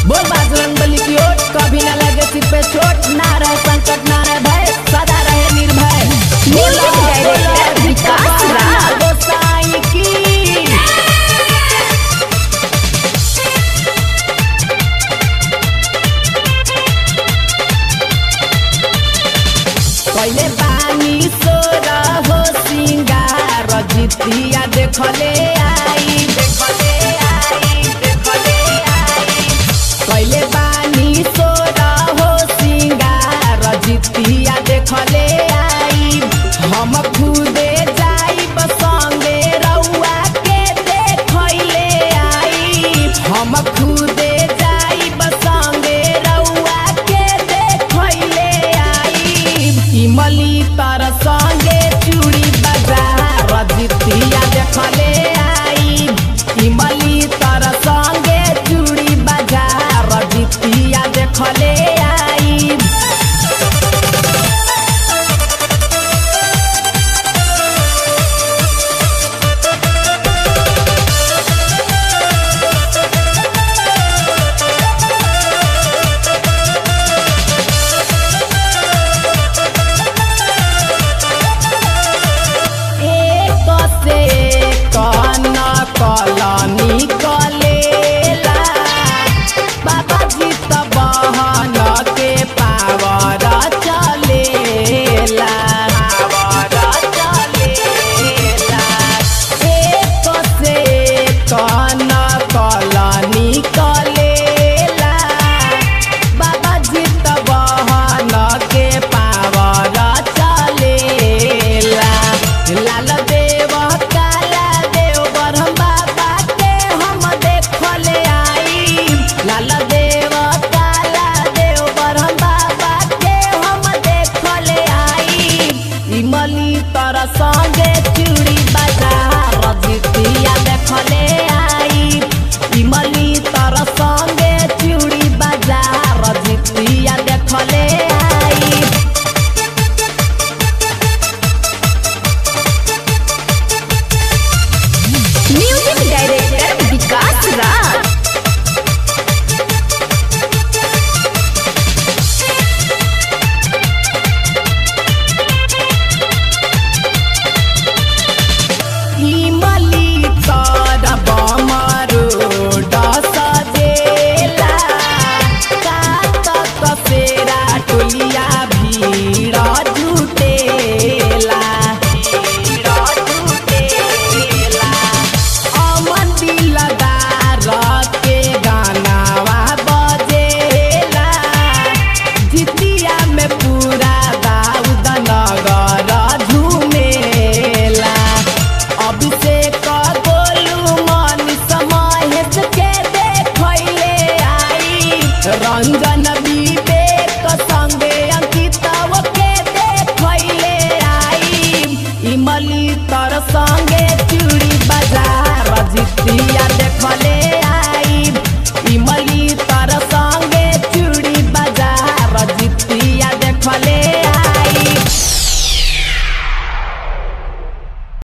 बोल बाजरंग बली की ओट कभी न लगे सिर पे चोट ना रहे संकट ना रहे भय सदा रहे निर्भय Music director विकास राज। गोसाई की पहले पानी सोरा हो सिंगार जितिया देखले आई देखले आई देखले आई पहले पानी सोरा हो सिंगार जितिया देखले आई हम खुदे जाई संगे रउआ के देखले आई हम खुदे जाई संगे रउआ के देखले आई इमली तर संगे चूड़ी बाजार जितिया देखले आई इमली तर संगे चूड़ी बाजार जितिया देखले